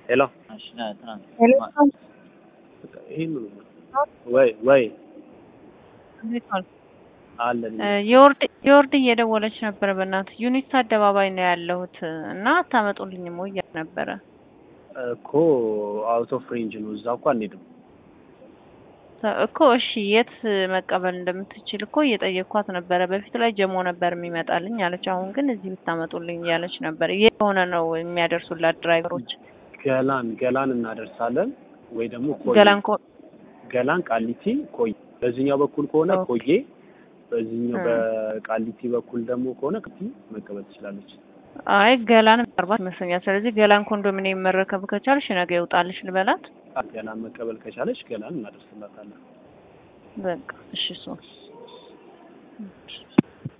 ሄሎ ይሄን ወይ ወይ አለን የወርድ የወርድ እየደወለች ነበረ። በእናትህ ዩኒት አደባባይ ነው ያለሁት እና አታመጡልኝም ወይ እያለ ነበረ እኮ አውት ኦፍ ሬንጅ ነው። እዛ እኮ አንሄድም እኮ። እሺ የት መቀበል እንደምትችል እኮ እየጠየኳት ነበረ። በፊት ላይ ጀሞ ነበር የሚመጣልኝ አለች። አሁን ግን እዚህ ብታመጡልኝ እያለች ነበር። የት ሆነ ነው የሚያደርሱላት ድራይቨሮች? ገላን ገላን እናደርሳለን ወይ ደግሞ ኮዬ ገላን ኮ ገላን ቃሊቲ ኮዬ። በዚህኛው በኩል ከሆነ ኮዬ፣ በዚህኛው በቃሊቲ በኩል ደግሞ ከሆነ ቃሊቲ መቀበል ትችላለች። አይ ገላን አርባት ይመስለኛል። ስለዚህ ገላን ኮንዶሚኒየም መረከብ ከቻልሽ ነገ ይውጣልሽ ልበላት። ገላን መቀበል ከቻለች ገላን እናደርስላታለን። በቃ እሺ እሱ